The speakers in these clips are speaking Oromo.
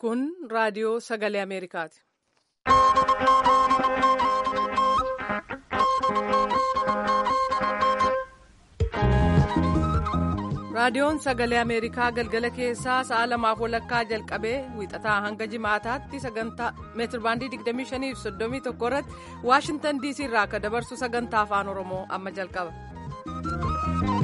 Kun raadiyoo sagalee Ameerikaati. Raadiyoon sagalee Ameerikaa galgala keessaa sa'a lamaaf walakkaa jalqabee wiixataa hanga jimaataatti sagantaa meetirbaandii 25 fi 31 irratti Waashintan DC irraa akka dabarsu sagantaa afaan Oromoo amma jalqaba.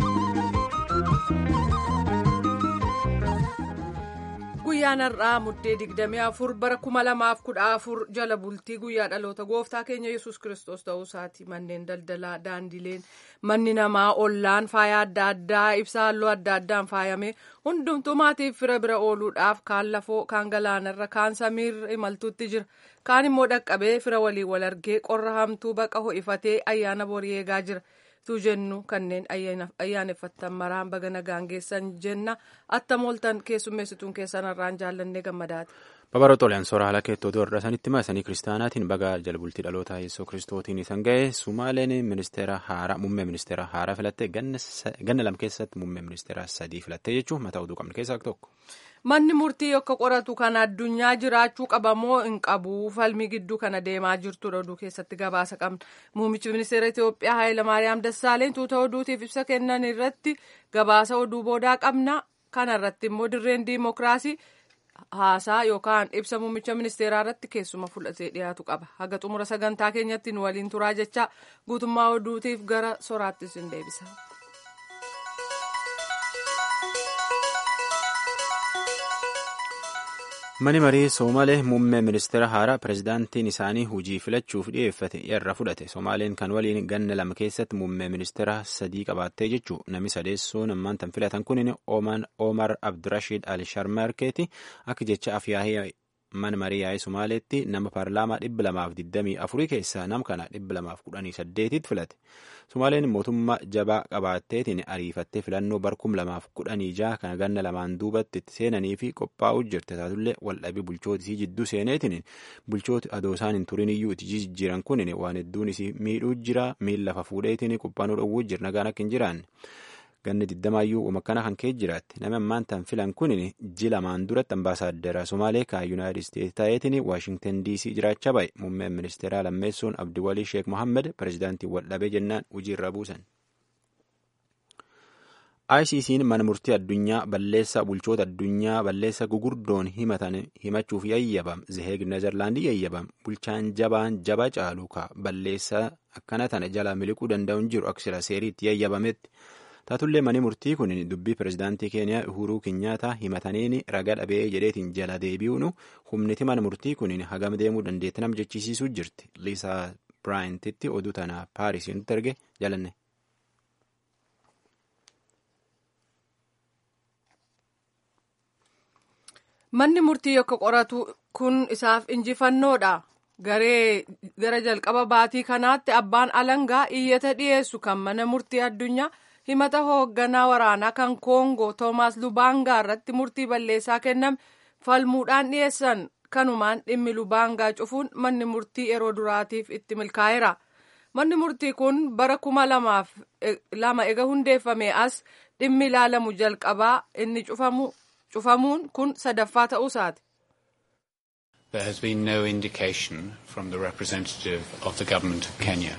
Guyyaan har'aa muddee 24 bara 2014 jala bultii guyyaa dhaloota gooftaa keenya yesus kristos ta'uu isaati manneen daldalaa daandileen manni namaa ollaan faaya adda addaa ibsaa halluu adda addaan faayame hundumtuu maatiif fira bira ooluudhaaf kaan lafoo kaan galaanarra kaan samiirra imaltuutti jira kaan immoo dhaqqabee fira waliin wal argee qorra hamtuu baqa ho'ifatee ayyaana borii eegaa jira. tu jennu kanneen ayyaaneffattan maraan baga nagaan geessan jenna attam ooltan keessummeessituun keessan irraan jaallannee gammadaati. Babaroota oliyaan soora haala keettootu irra sanitti maasanii kiristaanaatiin baga jalbultii dhaloota yeessoo kiristootiin isan ga'e sumaaleen ministeera haaraa muummee ministeera haaraa filattee ganna lam keessatti muummee ministeera sadii filattee jechuun mataa oduu qabne keessaa tokko. Manni murtii akka qoratu kan addunyaa jiraachuu qabamoo hin qabu falmii gidduu kana deemaa jirtudha oduu keessatti gabaasa qabna. Muummichi ministeera Itoophiyaa Hayilamaariyaam Dassaaleen tuuta oduutiif ibsa kennan irratti gabaasa oduu boodaa qabna. Kana irratti immoo dirreen diimokiraasii haasaa yookaan ibsa muummicha ministeeraa irratti keessuma fudhatee dhiyaatu qaba. Haga xumura sagantaa keenyatti nu waliin turaa jecha guutummaa oduutiif gara soraattis hin deebisa. Mani marii Somaalee muummee ministeera haaraa pirezidaantiin isaanii hojii filachuuf dhiyeeffate irra fudhate. Somaaleen kan waliin ganna lama keessatti muummee ministeera sadii qabaattee jechuun namni sadeessuun ammaan tan filatan kun Omar Abdirashiid Al-Sharmarkeeti akka jecha afyaahii mana marii yaa'ii Somaaleetti nama paarlaamaa dhibba lamaaf digdamii afurii keessaa nam kana dhibba lamaaf kudhanii saddeetitti filate. Somaaleen mootummaa jabaa qabaatteetiin ariifattee filannoo barkum lamaaf kudhanii jaha kana ganna lamaan duubatti itti seenanii fi qophaa'uu jirte taatullee waldhabii bulchootisii jidduu seeneetiin bulchooti adoo isaan hin turin iyyuu itti jijjiiran kun waan hedduun isii miidhuu jira miila lafa fuudheetiin qophaa'uu dhowwuu jira nagaan akka hin jiraanne. Ganni digdamaayyuu umakkana kan ka'e jiraatti nama ammaan tan filan kun ji lamaan duratti ambaasaaddara Somaalee kan Yuunaayitid Isteetsi ta'eetiin Waashingtan DC jiraachaa ba'e muummeen ministeeraa lammeessuun Abdiwalii Sheek Mohammed pirezidaantii waldhabee jennaan hojiirra buusan. ICC'n mana murtii addunyaa balleessaa bulchoota addunyaa balleessa gugurdoon himatan himachuuf yayyabam Zeheeg Nezerlaandii yayyabam bulchaan jabaan jaba caalu ka balleessaa akkana tana jala miliquu danda'uun jiru aksira seeriitti yayyabametti. taatullee mani murtii kun dubbii pirezidaantii keeniyaa uhuruu kinyaataa himataniin raga dhabee jedheetiin jala deebi'uun humniti mana murtii kun hagam deemuu dandeetti nam jechisiisuu jirti liisaa biraayintitti oduu tana paarisiin nutti erge jalanne. Manni murtii akka qoratu kun isaaf injifannoodha. Garee gara jalqaba baatii kanaatti abbaan alangaa iyyata dhiyeessu kan mana murtii addunyaa. himata hoogganaa waraanaa kan koongoo toomaas lubaangaa irratti murtii balleessaa kenname falmuudhaan dhiyeessan kanumaan dhimmi lubaangaa cufuun manni murtii yeroo duraatiif itti milkaa'eera manni murtii kun bara kuma lamaaf lama ega hundeeffame as dhimmi ilaalamu jalqabaa inni cufamuun kun sadaffaa ta'uusaati. There has been no indication from the representative of the government of Kenya.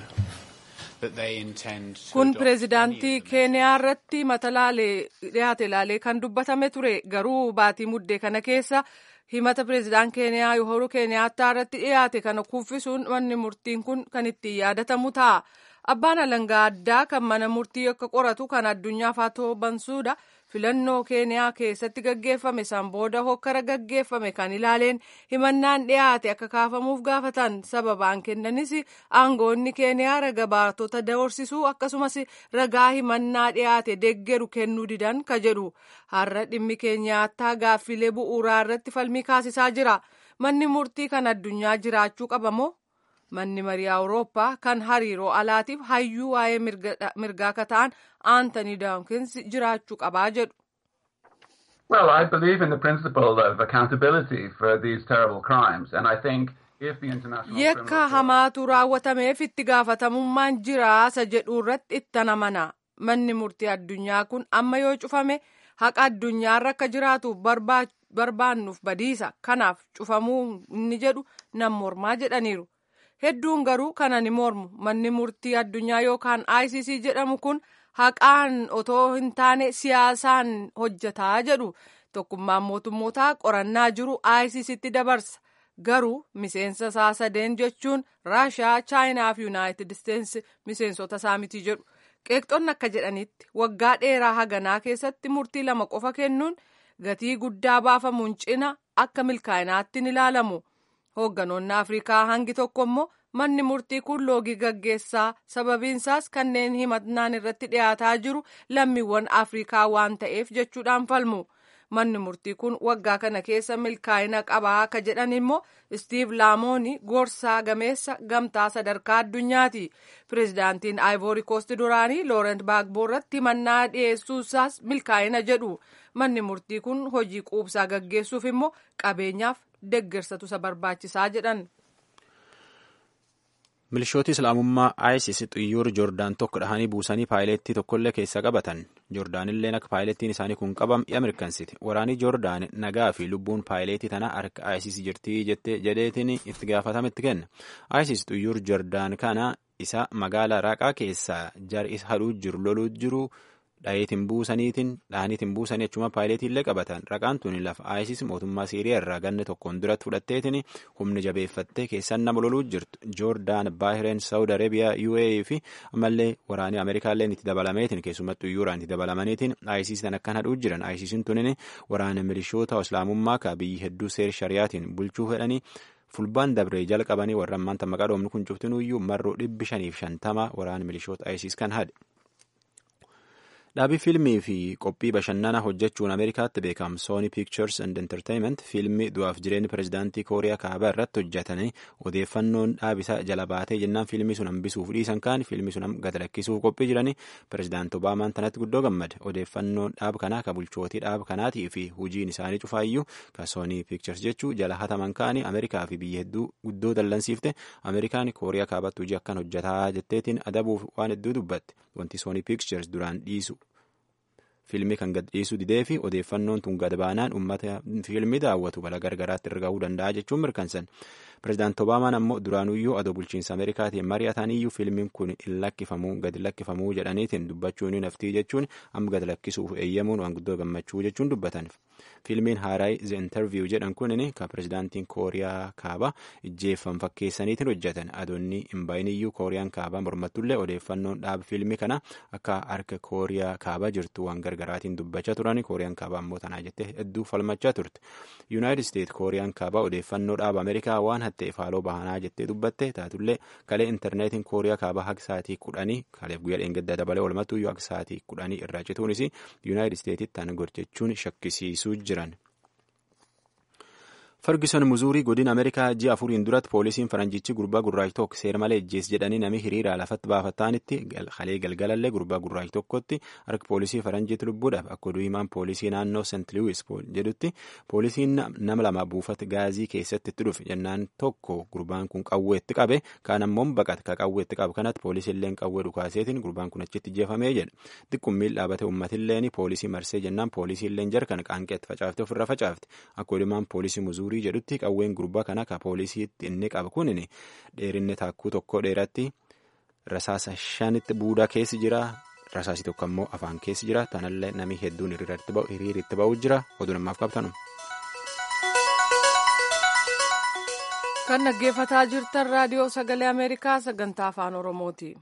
Kun pireezidaantii Keeniyaa irratti mata laalee dhiyaate laalee kan dubbatame ture garuu baatii muddee kana keessa himata pireezidaan Keeniyaa Uhuru Keeniyaattaa irratti dhiyaate kana kuffisuun manni murtiin kun kan ittiin yaadatamu ta'a. Abbaan alangaa addaa kan mana murtii akka qoratu kan addunyaa Faatoo Bansuudha filannoo Keeniyaa keessatti gaggeeffame san booda hokkara gaggeeffame kan ilaaleen himannaan dhiyaate akka kaafamuuf gaafatan sababaan kennanis aangoonni Keeniyaa raga baatota doorsisuu akkasumas ragaa himannaa dhiyaate deggeru kennuu didan ka jedhu har'a dhimmi Keeniyaattaa gaaffilee bu'uuraa irratti falmii kaasisaa jira manni murtii kan addunyaa jiraachuu qabamoo? manni marii awurooppaa kan hariiroo alaatiif hayyuu waa'ee mirgaa ka ta'an aantanii daawkins jiraachuu qabaa jedhu. Well, I believe in the principle of accountability for these terrible crimes, and I think Yakka hamaatu raawwatameef itti gaafatamummaan jiraasa jedhu irratti itti namana. Manni murtii addunyaa kun amma yoo cufame haqa addunyaarra akka jiraatu barbaannuuf badiisa kanaaf cufamuu inni jedhu nan mormaa jedhaniiru. Hedduun garuu kana ni mormu manni murtii addunyaa yookaan ICC jedhamu kun haqaan otoo hin taane siyaasaan hojjetaa jedhu tokkummaan mootummootaa qorannaa jiru ICCtti dabarsa. garuu miseensa isaa sadeen jechuun raashiyaa chaayinaa fi yuunaayitid isteetsi miseensota isaa miti jedhu qeeqxonni akka jedhanitti waggaa dheeraa haganaa keessatti murtii lama qofa kennuun gatii guddaa baafamuun cina akka milkaa'inaatti ni ilaalamu hoogganoonni afrikaa hangi tokko immoo manni murtii kun loogii gaggeessaa sababiinsaas kanneen himannaan irratti dhiyaataa jiru lammiiwwan afrikaa waan ta'eef jechuudhaan falmu. manni murtii kun waggaa kana keessa milkaa'ina qabaa akka jedhan immoo istiiv laamooni gorsaa gameessa gamtaa sadarkaa addunyaati pireezidaantiin aayivoori koosti duraanii loorent baagboo irratti himannaa dhiyeessuusaas milkaa'ina jedhu manni murtii kun hojii quubsaa gaggeessuuf immoo qabeenyaaf deggersatu isa barbaachisaa jedhan. milishooti islaamummaa isis xiyyoora joordaan tokko dhahanii buusanii paayileettii tokkollee keessa qabatan joordaanilleen akka paayileettiin isaanii kun qabam dhi'a mirkansiti waraanii joordaan nagaa fi lubbuun paayileetii tana harka isis jirtii jedheetiin itti gaafatametti kenna isis xiyyoor joordaan kana isa magaalaa raaqaa keessaa jar isa hadhuu jiru loluu jiru dhayeetiin buusaniitiin dhahaniitiin buusanii achuma paayileetiillee qabatan raqaan tuni lafa isis mootummaa siiriyaa irraa ganne tokkoon duratti fudhatteetiin humni jabeeffattee keessan nama loluu jirtu joordaan baahireen saawud arabiyaa uae fi ammallee waraanii ameerikaalleen itti dabalameetiin keessumattuu yuuraan itti dabalamaniitiin isis tan akkan hadhuu jiran isisin tunin waraana milishoota islaamummaa ka biyyi hedduu seer shariyaatiin bulchuu fedhanii fulbaan dabree jalqabanii warra ammaanta maqaa dhoomni kun cuftinuyyuu marroo dhibbi shaniif shantama waraana milishoota isis kan hadhe. Dhaabii fiilmii fi qophii bashannanaa hojjechuun Ameerikaatti beekamu Sony Pictures and Entertainment fiilmii du'aaf jireenya pirezidaantii Kooriyaa kaabaa irratti hojjetanii odeeffannoon dhaabisaa jala baatee jennaan fiilmii sun hambisuuf dhiisan kaan fiilmii sun gad lakkisuuf qophii jiranii pirezidaanti Obaamaan tanatti guddoo gammade odeeffannoon dhaab kanaa ka bulchootii dhaab kanaatii fi hojiin isaanii cufaayyuu ka Sony Pictures jechuu jala hataman kaanii Ameerikaa fi biyya hedduu guddoo dallansiifte Ameerikaan Kooriyaa kaabaatti hojii akkan hojjetaa jetteetiin adabuuf waan hedduu dubbatte wanti Sony Pictures duraan dhiisu. Fiilmii kan gad dhiisuu didee fi odeeffannoon tun gad baanaan uummata fiilmii daawwatu balaa gargaraatti irra gahuu danda'a jechuun mirkansan. Pireezidaanti Obaamaan ammoo duraanuyyuu adoo bulchiinsa Ameerikaatiin mari'ataniyyuu fiilmiin kun hin lakkifamuu gad lakkifamuu jedhaniitiin dubbachuun naftii jechuun amma gad lakkisuuf eeyyamuun waan guddoo gammachuu jechuun dubbatan. Fiilmiin haaraay The Interview jedhan kunin kan pireezidaantiin Kooriyaa kaabaa ijjeeffam fakkeessaniitiin hojjetan adoonni hin baay'iniyyuu Kooriyaan kaabaa mormattullee odeeffannoon dhaaba fiilmii kana akka harka Kooriyaa kaabaa jirtu waan gargaraatiin dubbachaa turan Kooriyaan kaabaa ammoo tanaa jettee hedduu falmachaa turte. Yuunaayitid Isteet Kooriyaan kaabaa odeeffannoo dhaaba Ameerikaa waan hatta'eef haaloo bahanaa jettee dubbatte taatullee kalee intarneetiin Kooriyaa kaabaa haga sa'aatii kudhanii kaleef guyyaa dheengaddaa dabalee walumattuyyuu haga sa'aatii kudhanii irraa cituunis Yuunaayitid Isteetitti tan gorjechuun shakkisiisuu jiran. Ferguson muzuurii godina Ameerikaa ji'a afuriin duratti poolisiin faranjichi gurbaa gurraacha tokko seera malee ejjees jedhanii nami hiriiraa lafatti baafatanitti kalee galgalallee gurbaa gurraacha tokkotti harka poolisii faranjiitti lubbuudhaaf akka oduu himaan poolisii naannoo St. Louis jedhutti poolisiin nama lama buufata gaazii keessatti itti dhufe jennaan tokko gurbaan kun qawweetti qabe kaan ammoo baqate ka qawweetti qabu kanatti poolisiilleen qawwee dhukaaseetiin gurbaan kun achitti ijjeefamee jedhe xiqqummiin dhaabate uummatilleen poolisii marsee jennaan poolisiilleen jarkan qaanqeetti facaafte ofirra facaafte akka oduu himaan poolisii muzuurii jedhutti qawween gurbaa kana ka poolisiitti inni qaba kunin dheerinni taakkuu tokko dheeratti rasaasa shanitti buudaa keessi jira rasaasii tokko ammoo afaan keessi jira tanallee namni hedduun hiriiritti ba'uu jira oduu namaaf qabtanu. kan dhaggeeffataa jirtan raadiyoo sagalee ameerikaa sagantaa afaan oromooti.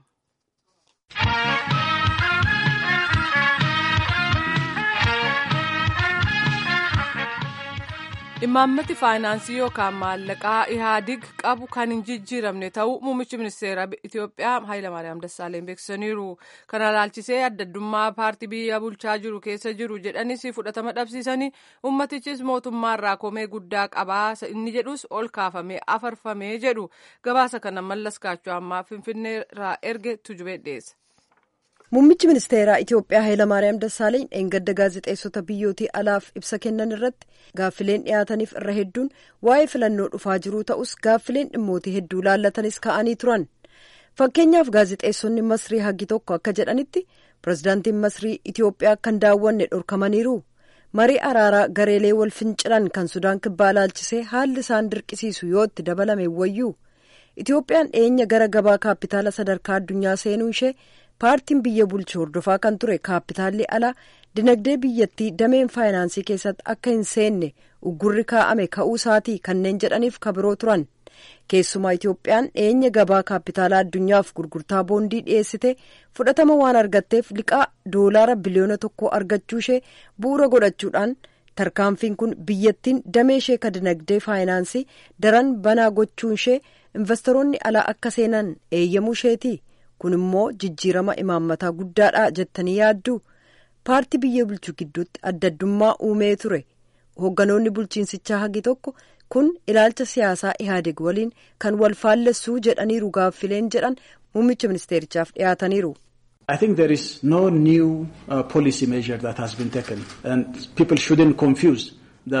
imaammati faayinaansii yookaan maallaqaa ihaadig qabu kan hin jijjiiramne ta'uu muummichi ministeera itiyoophiyaa hayilamaariyaam dassaaleen beeksisaniiru kana ilaalchisee addaddummaa paartii biyya bulchaa jiru keessa jiru jedhanis fudhatama dhabsiisanii ummatichis mootummaarraa komee guddaa qabaa inni jedhus ol kaafamee afarfamee jedhu gabaasa kana mallas kaachoo ammaa finfinneerraa erge tujubee dhiyeessa. Muummichi ministeeraa Itiyoophiyaa Hayilamaariyaam Dassaaleny dheengadda gaazexeessota biyyootii alaaf ibsa kennan irratti gaaffileen dhiyaataniif irra hedduun waa'ee filannoo dhufaa jiruu ta'us gaaffileen dhimmootii hedduu laallatanis ka'anii turan. Fakkeenyaaf gaazexeessonni Masrii hagi tokko akka jedhanitti pirezidaantiin Masrii Itiyoophiyaa kan daawwanne dhorkamaniiru. marii araaraa gareelee wal fincilan kan sudaan kibbaa ilaalchisee haalli isaan dirqisiisu yoo itti dabalame wayyuu itoophiyaan dhiyeenya gara gabaa kaapitaala sadarkaa addunyaa seenuu ishee paartiin biyya bulchu hordofaa kan ture kaapitaalli alaa dinagdee biyyattii dameen faayinaansii keessatti akka hin seenne uggurri kaa'ame ka'uu isaatii kanneen jedhaniif kabiroo turan keessumaa itoophiyaan dhiyeenya gabaa kaapitaalaa addunyaaf gurgurtaa boondii dhiyeessite fudhatama waan argatteef liqaa doolaara biliyoona tokko argachuu ishee bu'uura godhachuudhaan tarkaanfiin kun biyyattiin damee ishee ka dinagdee faayinaansii daran banaa gochuun ishee investoroonni alaa akka seenan eeyyamuu isheeti kun immoo jijjiirama imaammataa guddaadha jettanii yaaddu paartii biyya bulchu gidduutti adda addummaa uumee ture hoogganoonni bulchiinsichaa hagi tokko kun ilaalcha siyaasaa ihaadeg waliin kan wal faallessuu jedhaniiru gaaffileen jedhan muummicha ministeerichaaf dhiyaataniiru. I think there is no new uh, policy measure that has been taken and people shouldn't confuse.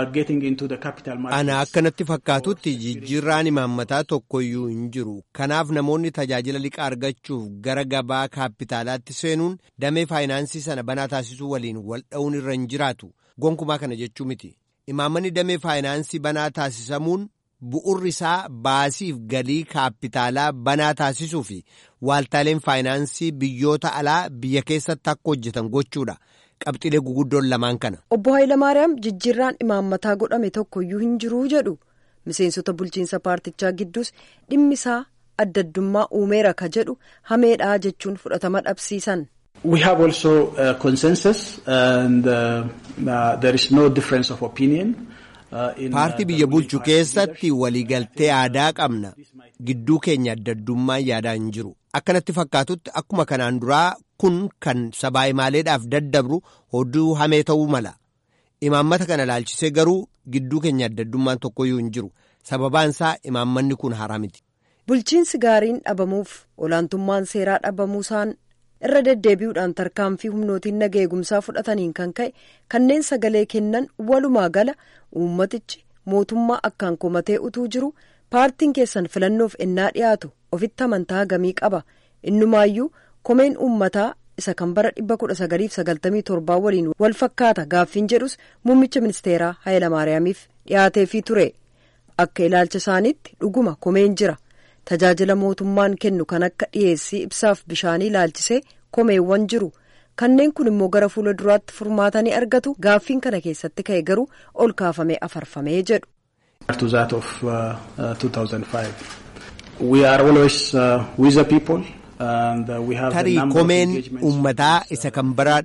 Ana akkanatti fakkaatutti jijjiirraan imaammataa tokkoyyuu hin jiru. Kanaaf namoonni tajaajila liqaa argachuuf gara gabaa kaapitaalaatti seenuun damee faayinaansii sana banaa taasisuu waliin wal dha'uun irra hin jiraatu. Gonkumaa kana jechuu miti. Imaammanni damee faayinaansii banaa taasisamuun bu'urri isaa baasiif galii kaapitaalaa banaa taasisuu fi waaltaaleen faayinaansii biyyoota alaa biyya keessatti akka hojjetan gochuudha. qabxilee guguddoon lamaan kana. Obbo Hayilamaariyaam jijjiirraan imaammataa godhame tokkoyyuu hin jiruu jedhu miseensota bulchiinsa paartichaa gidduus dhimmi isaa adda addummaa uumeera ka jedhu hameedhaa jechuun fudhatama dhabsiisan. We have also uh, consensus and uh, uh, there is no difference of opinion. Paartii biyya bulchu keessatti waliigaltee aadaa qabna. Gidduu keenya adda addummaan yaadaa hin jiru. Akkanatti fakkaatutti akkuma kanaan duraa kun kan sabaa'imaaleedhaaf daddabru hoduu hamee ta'uu mala. Imaammata kana laalchisee garuu gidduu keenya adda addummaan tokkoyyuu hin jiru. Sababaan isaa imaammanni kun haaraa miti. Bulchiinsi gaariin dhabamuuf olaantummaan seeraa dhabamuusaan irra deddeebi'uudhaan tarkaanfii humnootiin naga eegumsaa fudhataniin kan ka'e kanneen sagalee kennan walumaa gala uummatichi mootummaa akkaan komatee utuu jiru paartiin keessan filannoof ennaa dhiyaatu ofitti amantaa gamii qaba innumaayyuu komeen uummataa isa kan bara 1997 waliin wal fakkaata gaaffiin jedhus muummicha ministeeraa Hayilamaariyaamiif dhiyaateefii ture akka ilaalcha isaaniitti dhuguma komeen jira tajaajila mootummaan kennu kan akka dhiyeessii ibsaaf bishaanii ilaalchisee komeewwan jiru kanneen kun immoo gara fuula duraatti furmaatanii argatu gaaffiin kana keessatti ka'e garuu ol kaafamee afarfamee jedhu. to that of uh, uh, 2005. We are always uh, with the people. Tarii komeen uummataa isa kan bara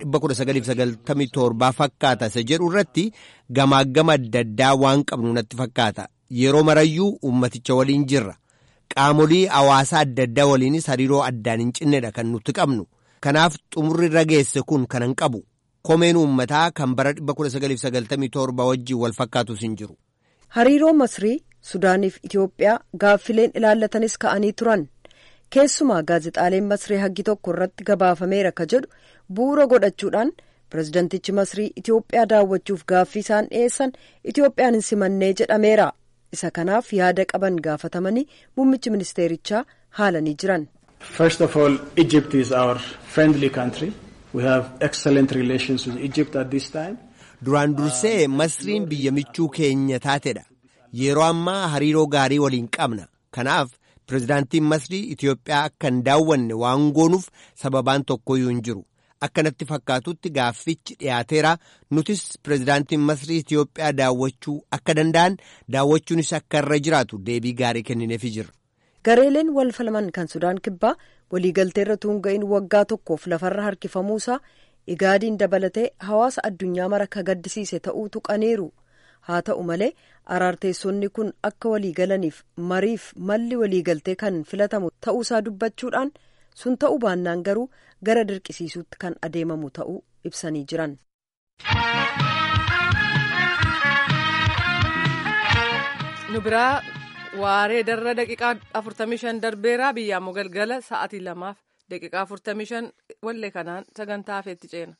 1997 fakkaata isa jedhu irratti gamaagama adda addaa waan qabnu natti fakkaata. Yeroo marayyuu uummaticha waliin jirra. Qaamolii hawaasaa adda addaa waliinis hariiroo addaan hin cinnedha kan nuti qabnu. Kanaaf xumurri irra geesse kun kan hin qabu. Komeen uummataa kan bara 1997 wajjin wal fakkaatus hin jiru. Hariiroo Masrii, Sudaaniif Itoophiyaa gaaffileen ilaallatanis ka'anii turan. Keessumaa gaazexaaleen Masrii haggi tokko irratti gabaafameera ka jedhu bu'uura godhachuudhaan pirezidantichi Masrii Itoophiyaa daawwachuuf gaaffii isaan dhiyeessan Itoophiyaan hin simannee jedhameera. Isa kanaaf yaada qaban gaafatamanii muummichi ministeerichaa haalanii jiran. First of all, Egypt is our friendly country. We have excellent relations with Egypt at this time. Duraan dursee Masriin biyya michuu keenya taatedha. Yeroo ammaa hariiroo gaarii waliin qabna. Kanaaf pirezidaantiin Masrii Itoophiyaa akka hin daawwanne waan goonuuf sababaan tokkoyyuu hin jiru. Akkanatti fakkaatutti gaaffichi dhiyaateera. Nutis pirezidaantiin Masrii Itoophiyaa daawwachuu akka danda'an daawwachuunis akka irra jiraatu deebii gaarii kennineefii jirra. Gareeleen wal falman kan Sudaan kibbaa waliigalteerra tuunga'in waggaa tokkoof lafarra harkifamuusaa igaadiin dabalatee hawaasa addunyaa mara ka gaddisiise ta'uu tuqaniiru. Haa ta'u malee araarteessonni kun akka waliigalaniif mariif malli waliigaltee kan filatamu ta'uusaa dubbachuudhaan sun ta'uu baannaan garuu gara dirqisiisuutti kan adeemamu ta'uu ibsanii jiran. nu biraa waaree darra daqiiqaa 45 darbeeraa biyyaammoo galgala sa'aatii lamaaf daqiiqaa 45 wallee kanaan sagantaa hafeetti ceena.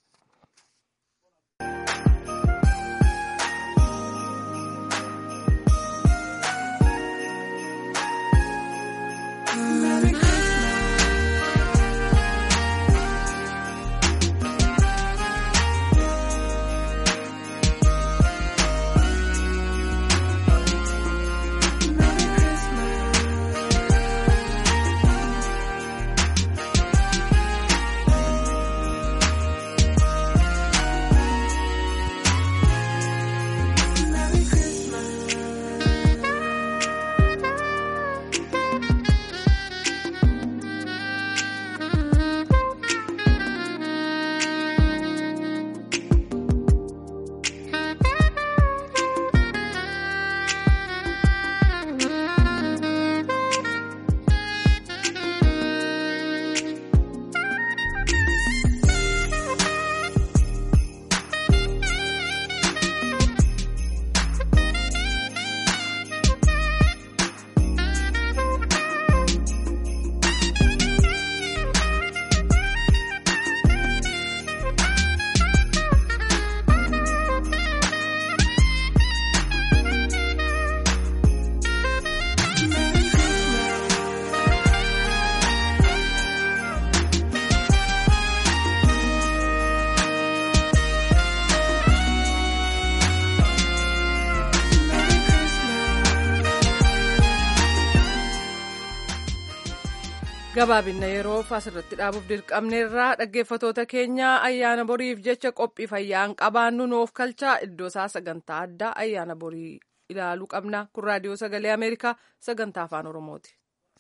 gabaabinna yeroof asirratti dhaabuuf dirqamneerraa dhaggeeffatoota keenya ayyaana boriif jecha qophii fayyaan qabaannu nuuf kalchaa iddoo isaa sagantaa addaa ayyaana borii ilaaluu qabna kun raadiyoo sagalee ameerikaa sagantaa afaan oromooti.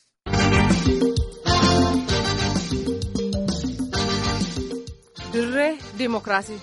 dirree diimokiraasii.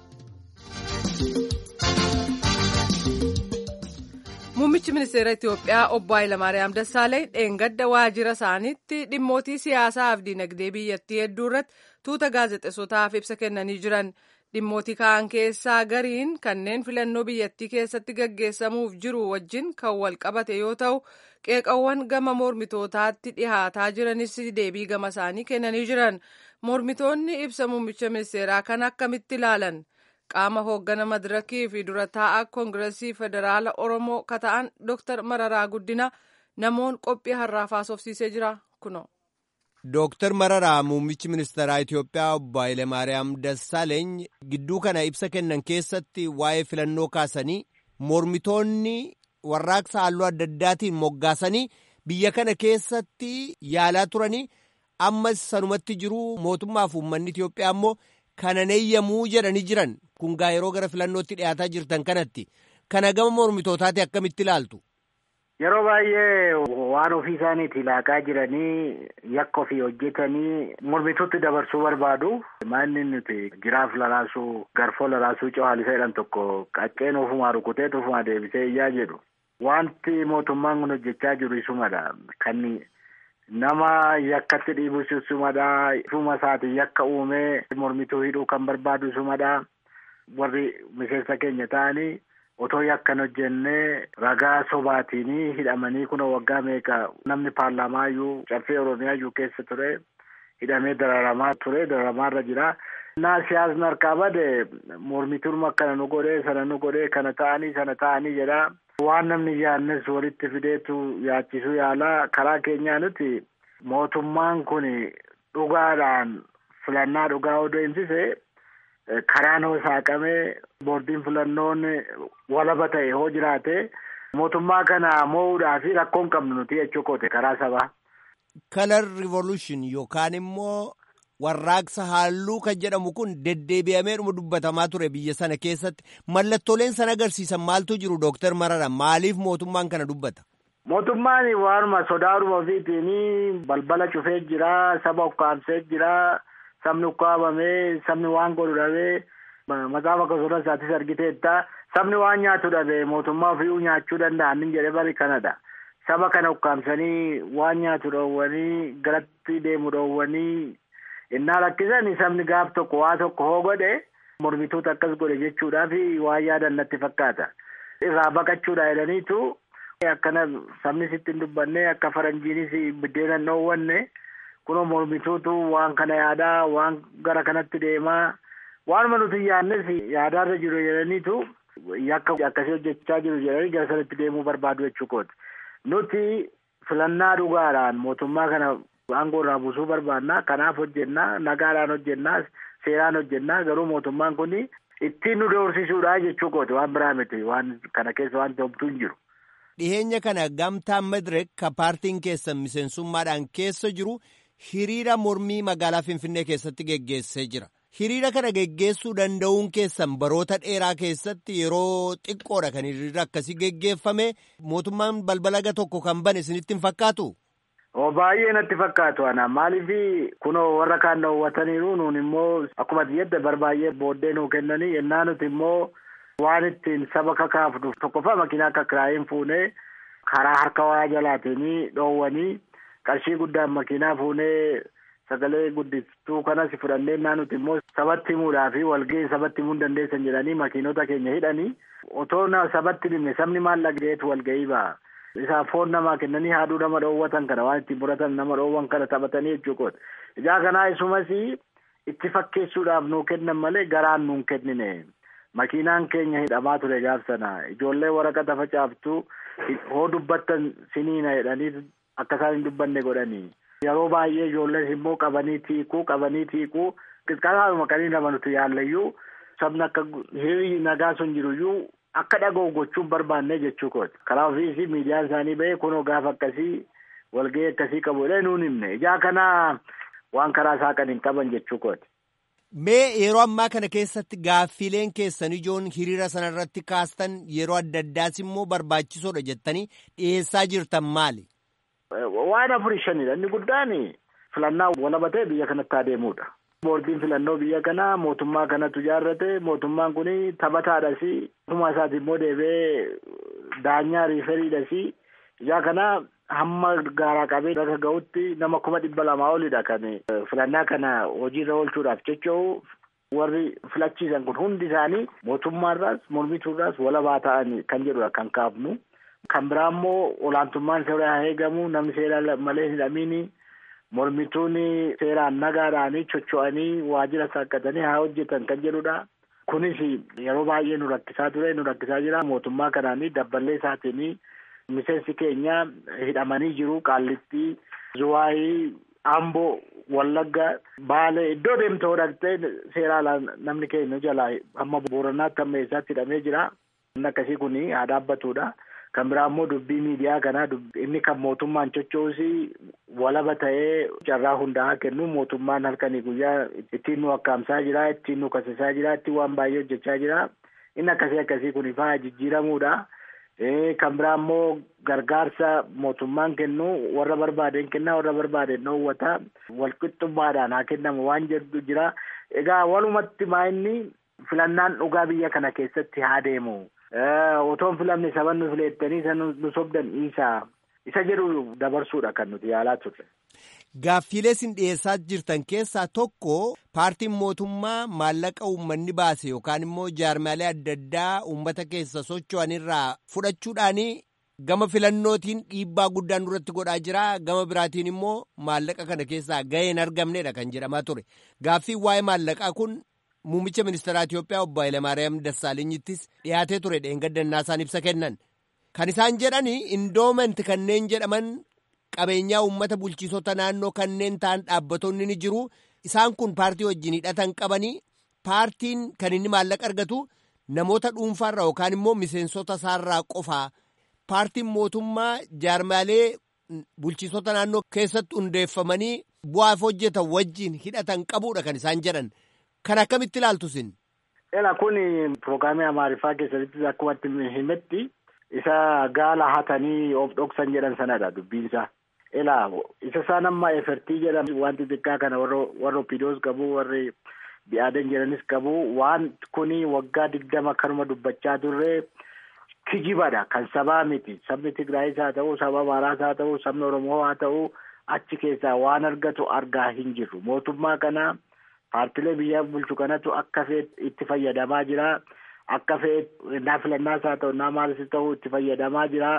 Muummichi ministeera Itoophiyaa obbo Hayilamaariyaam Dassaaleny dheengadda waajjira isaaniitti dhimmootii siyaasaa fi dinagdee biyyattii hedduu irratti tuuta gaazexeessotaaf ibsa kennanii jiran. Dhimmootii ka'an keessaa gariin kanneen filannoo biyyattii keessatti gaggeessamuuf jiru wajjin kan wal qabate yoo ta'u, qeeqawwan gama mormitootaatti dhihaataa jiranis deebii gama isaanii kennanii jiran. Mormitoonni ibsa muummicha ministeeraa kan akkamitti ilaalan? qaama hooggana madirakii fi dura taa'aa koongiresii federaala oromoo kata'an dooktar mararaa guddina namoon qophii har'aaf haasofsiisee jira kuno. Dooktar Mararaa muummichi ministeeraa Itoophiyaa obbo Hayilemaariyaam Dassaaleeny gidduu kana ibsa kennan keessatti waa'ee filannoo kaasanii mormitoonni warraaqsa halluu adda addaatiin moggaasanii biyya kana keessatti yaalaa turanii ammas sanumatti jiru mootummaaf uummanni Itoophiyaa immoo kanan eeyyamuu jedhanii jiran kun gaa yeroo gara filannootti dhiyaataa jirtan kanatti kana gama mormitootaati akkamitti ilaaltu. Yeroo baay'ee waan ofii isaaniiti laaqaa jiranii yakka ofii hojjetanii mormituutti dabarsuu barbaadu. Maanni nuti jiraaf lalaasuu garfoo lalaasuu cawaalisa jedhan tokko qacceen ofumaa rukutee ofumaa deebisee iyyaa jedhu. Wanti mootummaan kun hojjechaa jiru isumadha. Kan nama yakkatti dhiibus isumadha. Ifuma isaati yakka uumee mormituu hidhuu kan barbaadu isumadha. Warri miseensa keenya ta'anii otoo yakkan hojjennee ragaa sobaatiin hidhamanii kun waggaa meeqa namni paarlaamaa iyyuu caffee oromiyaa iyyuu keessa ture hidhamee dararamaa ture dararamaarra jira. Naa siyaasni harkaa bade mormituun akkana nu godhee sana nu godhee kana ta'anii sana ta'anii jedha. Waan namni yaadnes walitti fideetu yaachisuu yaala karaa keenyaa nuti mootummaan kun dhugaadhaan filannaa dhugaa odoo himsise karaan hoo saaqamee boordiin filannoon walaba ta'e hoo jiraate mootummaa kana mo'uudhaa fi rakkoo hin qabnu nuti jechuu koote karaa sabaa. Kalar Revolution yookaan immoo warraaqsa halluu kan jedhamu kun deddeebi'ameedhuma dubbatamaa ture biyya sana keessatti mallattooleen sana agarsiisan maaltu jiru Dooktar Marara maaliif mootummaan kana dubbata? Mootummaan waanuma sodaadhuma ofiitiin balbala cufee jira saba ukkaamsee jira. sabni ukkaamamee sabni waan godhu dhabee macaafa akkasumas isaatis argiteetta sabni waan nyaatu dhabee mootummaa ofii nyaachuu danda'an jedhe bari kanadha. Saba kana ukkaamsanii waan nyaatu dhoowwanii galatti deemu dhoowwanii innaa rakkisanii sabni gaaf tokko waa tokko hoo godhe mormituutu akkas godhe jechuudhaaf waan yaadan natti fakkaata. Irraa baqachuudha jedhaniitu akkana sabni sitti hin dubbanne akka faranjiinis biddeena hin dhoowwanne. kunoo mormituutu waan kana yaadaa waan gara kanatti deemaa waanuma nuti yaadnes yaadaarra jiru jedhaniitu yakka akkasii hojjechaa jiru jedhanii gara sanatti deemuu barbaadu jechuu kooti. Nuti filannaa dhugaadhaan mootummaa kana aangoorraa buusuu barbaannaa kanaaf hojjennaa nagaadhaan hojjennaa seeraan hojjennaa garuu mootummaan kun ittiin nu doorsisuudha jechuu kooti waan biraa miti waan kana keessa waan homtuu hin jiru. Dhiheenya kana gamtaan Madirek ka paartiin keessan miseensummaadhaan keessa jiru hiriira mormii magaalaa Finfinnee keessatti geggeessee jira. Hiriira kana geggeessuu danda'uun keessan baroota dheeraa keessatti yeroo xiqqoodha kan hiriira akkasii geggeeffame mootummaan balbala tokko kan bane isinitti hin fakkaatu? Oo baay'ee natti fakkaatu ana maaliif kunoo warra kaan dhoowwataniiru nuun immoo akkuma jedhe barbaay'ee booddee nuu kennanii yennaa nuti immoo waan ittiin saba kakaafnu tokkoffaa makiinaa akka kiraayiin fuunee karaa harka waa jalaatiin dhoowwanii qarshii guddaan makiinaa fuunee sagalee guddistuu kanas fudhannee nuti immoo sabatti himuudhaa fi walga'ii sabatti himuu hin dandeessan jedhanii makiinota keenya hidhanii otoo sabatti himne sabni maal dhaga'eetu walga'ii ba'a. Isaan foon namaa kennanii haaduu nama dhoowwatan kana waan ittiin muratan nama dhoowwan kana taphatanii jechuudha. Ijaa kanaa isumas itti fakkeessuudhaaf nuu kennan malee garaan nuun kennine. Makiinaan keenya hidhamaa ture gaaf sana ijoollee waraqata facaaftuu hoo dubbattan siniina jedhanii akka isaan hin dubbanne godhanii. Yeroo baay'ee ijoolleen immoo qabanii tiikuu qabanii tiikuu qixxaalaadhuma qanii nama nuti yaallayyuu sabni akka hiriirri nagaa sun jiruyyuu akka dhaga'u gochuun barbaanne jechuu kooti. Karaa ofiisi miidiyaan isaanii ba'ee kunoo gaafa akkasii walgahii akkasii qabu jedhee nuun himne ijaa kana waan karaa saaqan hin qaban jechuu kooti. Mee yeroo ammaa kana keessatti gaaffileen keessan ijoon hiriira sana irratti kaastan yeroo adda addaas immoo barbaachisoodha jettanii dhiyeessaa jirtan maali? Waan afurii shanidha. Inni guddaan filannaa walaba ta'e biyya kanatti adeemudha. Boordiin filannoo biyya kanaa mootummaa kanatu ijaarrate mootummaan kun taphataadhas mootummaa isaati immoo deebi'ee daanyaa riiferiidhas ijaa kana hamma gaaraa qabee bakka ga'utti nama kuma dhibba lamaa olidha kan filannaa kana hojiirra oolchuudhaaf jecha'u warri filachiisan kun hundi isaanii mootummaarraas mormituurraas walabaa ta'an kan jedhudha kan kaafnu. Kan biraa immoo olaantummaan seeraa haa eegamu namni seera malee hidhamiini mormituun seeraan nagaadhaanii chocho'anii waajjira saaqqatanii haa hojjetan kan jedhudha. Kunis yeroo baay'ee nu rakkisaa ture nu rakkisaa jira mootummaa kanaanii dabballee isaatiin miseensi keenya hidhamanii jiru qaallitti zuwaayii amboo wallagga baalee iddoo deemtee dhaqxee seeraan namni keenya jalaa hamma booranaatti hamma eessaatti hidhamee jira. Inni akkasii kun haa dhaabbatudha. Kan biraa immoo dubbii miidiyaa kanaa inni kan mootummaan chocho'us walaba ta'ee carraa hundaa kennu mootummaan halkanii guyyaa ittiin nu akkaamsaa jira ittiin nu kasisaa jira ittiin waan baay'ee hojjechaa jira inni akkasii akkasii kun ifaa jijjiiramuudha. Kan biraa immoo gargaarsa mootummaan kennu warra barbaadeen kennaa warra barbaadeen dhoowwata walqixxummaadhaan haa kennamu waan jedhu jira. Egaa walumatti maa inni filannaan dhugaa biyya kana keessatti haa deemu. Otoon filamne saban nu fileettanii isa nu sobdan dhiisaa isa jedhu dabarsuudha kan nuti yaalaa turre. Gaaffiilee isin dhiyeessaa jirtan keessaa tokko paartiin mootummaa maallaqa uummanni baase yookaan immoo jaarmaalee adda addaa uummata keessa socho'an irraa fudhachuudhaan gama filannootiin dhiibbaa guddaan duratti godhaa jira gama biraatiin immoo maallaqa kana keessaa gahee hin argamnedha kan jedhamaa ture gaaffiin waa'ee maallaqaa kun. Muummicha ministeeraa Itiyoophiyaa obbo Hayilamaariyaam Dassaalenyiittis dhiyaatee ture dheengaddannaa isaan ibsa kennan. Kan isaan jedhan indoomenti kanneen jedhaman qabeenyaa uummata bulchiisota naannoo kanneen ta'an dhaabbatonni ni jiru. Isaan kun paartii wajjin hidhatan qabanii paartiin kan inni maallaqa argatu namoota dhuunfaarraa yookaan immoo miseensota isaarraa qofaa. Paartiin mootummaa jaarmaalee bulchiisota naannoo keessatti hundeeffamanii bu'aaf hojjetan wajjin hidhatan qabuudha kan isaan jedhan. Kan akkamitti ilaaltu sin? Ela kun piroograamii Amaariffaa keessatti akkuma himetti isa gaala hatanii of dhoksan jedhan sanadha dubbiinsa. Ela isa isaan amma efertii jedhan wanti xiqqaa kana warra opiidoos qabu warri bi'aadan jedhanis qabu waan kuni waggaa digdama kanuma dubbachaa turre kijibadha kan sabaa miti sabni Tigraayis haa ta'u saba Amaaraas haa ta'u sabni Oromoo haa ta'u achi keessaa waan argatu argaa hin jirru mootummaa kana. Paartilee biyya bulchu kanatu akka feet itti fayyadamaa jira. Akka feet naa filannaas haa ta'u naa maalis ta'u itti fayyadamaa jira.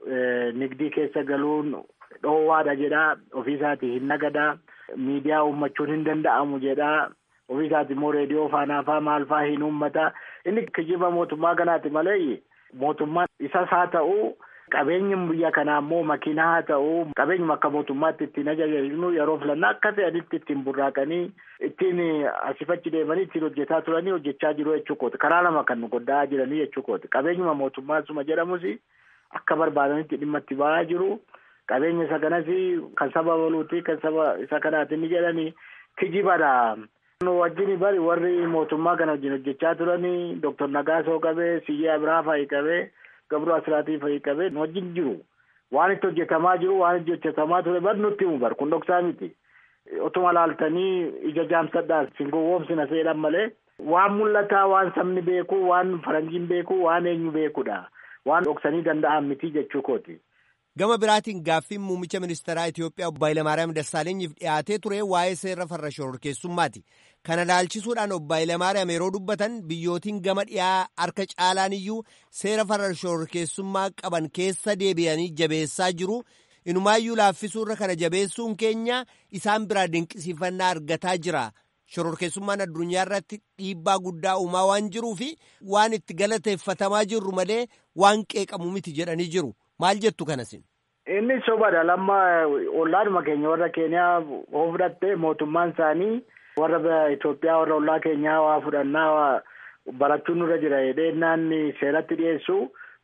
Nigdii keessa galuun dhoowwaadha jedha. Ofiisaatii hin nagada. Miidiyaa uummachuun hin danda'amu jedha. Ofiisaatii immoo reediyoo faanaafaa maalfaa hin uummata. Inni kijiba mootummaa kanaati malee mootummaan isas haa ta'u. Qabeenyi biyya kanaa immoo makiinaa haa ta'u qabeenyuma akka mootummaatti ittiin ajajajnu yeroo filannaa akka fe'anitti ittiin burraaqanii ittiin asifachi deemanii ittiin hojjetaa turanii hojjechaa jiru jechuukooti karaa lama kan nu godhaa jiranii jechuukooti qabeenyuma mootummaa suma jedhamus akka barbaadanitti dhimma itti ba'aa jiru qabeenya isa kanas kan saba baluuti kan saba isa kanaati ni jedhanii kijibadha. Nu wajjin bari warri mootummaa kana wajjin hojjechaa turanii Dooktar Nagaasoo qabee Siyyee Abiraa fa'i qabee. Gabroo Asiraatii fa'i qabee nu wajjin jiru. Waan itti hojjetamaa jiru waan itti hojjetamaa ture bari nutti himu bar kun dhoksaa miti. Otuma laaltanii ija jaamsadhaa sin gowwoomsina seedhan malee waan mul'ataa waan sabni beeku waan faranjiin beeku waan eenyu beekudha. Waan dhoksanii danda'an miti jechuu kooti. Gama biraatiin gaaffiin muummicha ministeeraa Itiyoophiyaa obbo Hayilamaariyaam Dassaalenyiif dhiyaatee ture waa'ee seera farra shororkeessummaati. Kana laalchisuudhaan obbo Hayilamaariyaam yeroo dubbatan biyyootiin gama dhiyaa harka caalaan iyyuu seera farra shororkeessummaa qaban keessa deebi'anii jabeessaa jiru. Inumaayyuu laaffisuurra kana jabeessuun keenya isaan biraa dinqisiifannaa argataa jira. Shororkeessummaan addunyaa irratti dhiibbaa guddaa uumaa waan jiruufi waan itti galateeffatamaa jirru malee waan qeeqamu miti jedhanii jiru. Maal jettu kanasin? Inni sobadha lamma ollaadhuma keenya warra Keeniyaa hoo fudhatte mootummaan isaanii warra Itoophiyaa warra ollaa keenyaa waa fudhannaa barachuun nurra jira jedhee naanni seeratti dhiyeessu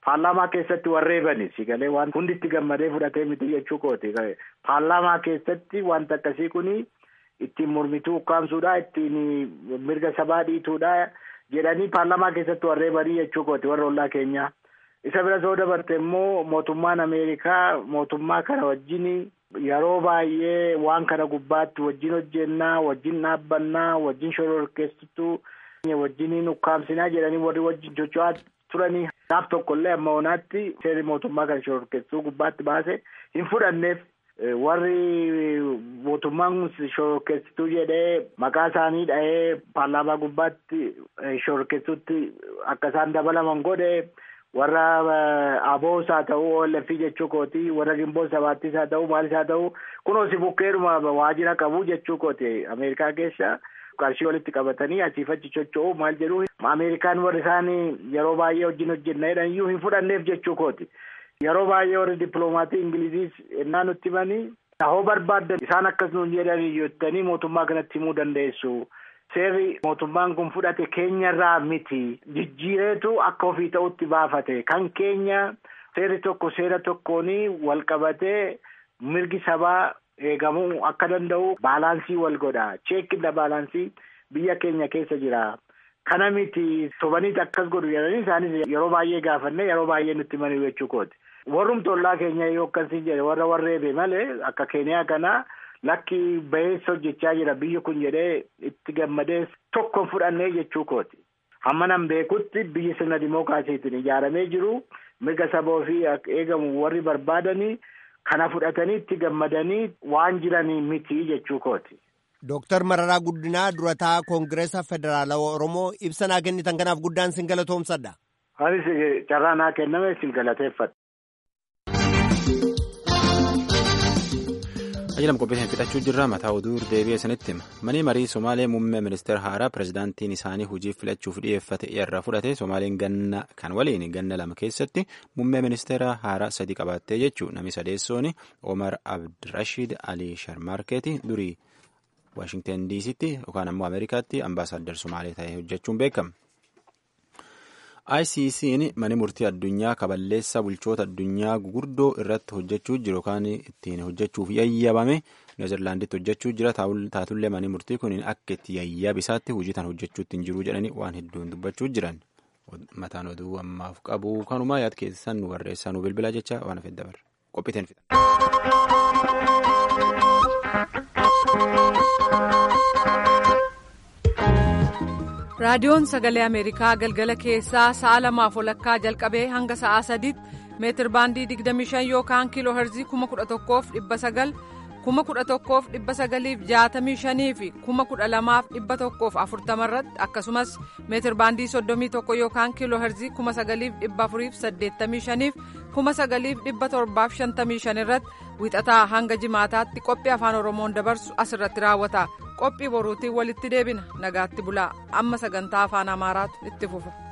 paarlaamaa keessatti warreebani sigalee waan hundi itti gammadee fudhatee miti jechuu kooti paarlaamaa keessatti wanta akkasii kuni ittiin mormituu ukkaamsuudha ittiin mirga sabaa dhiituudha jedhanii paarlaamaa keessatti warreebanii jechuu kooti warra ollaa keenya isa bira soo dabarte immoo mootummaan ameerikaa mootummaa kana wajjin yeroo baay'ee waan kana gubbaatti wajjin hojjennaa wajjin dhaabbannaa wajjin shororkeessituu wajjiniin ukkaamsinaa jedhanii warri wajjin socho'aa turanii naaf tokkollee amma onaatti seerri mootummaa kana shororkeessuu gubbaatti baase hin fudhanneef warri mootummaan shororkeessituu jedhee maqaa isaanii dha'ee paarlaamaa gubbaatti shororkeessuutti akka isaan dabalaman godhe warra aboos haa ta'u OLF jechuu kooti warra gimboo sabaattis haa ta'u maalis haa ta'u kunoo si bukkeedhuma waajjira qabu jechuu kooti ameerikaa keessa qarshii walitti qabatanii asiif achi socho'u maal jedhu ameerikaan warri isaan yeroo baay'ee wajjin hojjenna jedhan iyyuu hin fudhanneef jechuu kooti yeroo baay'ee warri dippiloomatii ingiliziis ennaa nutti himanii hoo barbaaddan isaan akkas nuun jedhan jettanii mootummaa kanatti himuu dandeessu. seerri mootummaan kun fudhate keenyarraa miti jijjiireetu akka ofii ta'utti baafate kan keenya seerri tokko seera tokkooni wal qabatee mirgi sabaa eegamuu akka danda'u baalaansii wal godha cheekkinna baalaansii biyya keenya keessa jira kana miti sobaniit akkas godhu jedhanii isaanis yeroo baay'ee gaafanne yeroo baay'ee nutti himanii jechuu kooti warrumti ollaa keenya yoo akkasiin jedhe warra warreebe malee akka keeniyaa kanaa lakki baheessa hojjechaa jira biyyi kun jedhee itti gammadee tokko fudhannee jechuu kooti hamma nan beekutti biyyi sirna dimookiraasiitiin ijaaramee jiru mirga saba ofii eegamu warri barbaadanii kana fudhatanii itti gammadanii waan jiranii miti jechuu kooti. Dooktar Mararaa Guddinaa durataa Koongireesa Federaalawaa Oromoo ibsa naa kennitan kanaaf guddaan sin galatoomsadha. Anis carraa naa kenname sin galateeffadha. Ajalam qophiitiin fixachuu jirra mataa oduu deebi'ee sanitti hima. Manii marii Somaalee muummee ministeera haaraa pirezidaantiin isaanii hojiif filachuuf dhiyeeffate irra fudhate Somaaleen ganna kan waliin ganna lama keessatti muummee ministeera haaraa sadii qabaattee jechuun namni sadeessoon Omar Abdirashiid Ali Sharmarkeeti durii Waashingtan DC'tti yookaan ammoo Ameerikaatti ambaasaaddar Somaalee ta'ee hojjechuun beekama. ICC'n mani murtii addunyaa kaballeessa bulchoota addunyaa gugurdoo irratti hojjechuu jiru yookaan ittiin hojjechuuf yayyabame neezerlaanditti hojjechuu jira taatullee mani murtii kun akka itti yayyabisaatti hojii tan hojjechuutti hin jiru jedhanii waan hedduun dubbachuu jiran mataan oduu ammaaf qabu kanumaa yaad keessan nu barreessaa nu bilbilaa jecha waan hafee dabarra qophiiteen raadiyoon sagalee ameerikaa galgala keessaa sa'a lamaaf walakkaa jalqabee hanga sa'aa sadiitti meetir baandii 25 yookaan kiiloo herzii 11,900 11,965 fi 12,140 irratti akkasumas meetir baandii 31 yookaan kiiloo herzii 9,485 fi 9,755 irratti wixataa hanga jimaataatti qophii afaan oromoon dabarsu asirratti raawwata qophii boruutiin walitti deebina nagaatti bulaa amma sagantaa afaan amaaraatu itti fufa.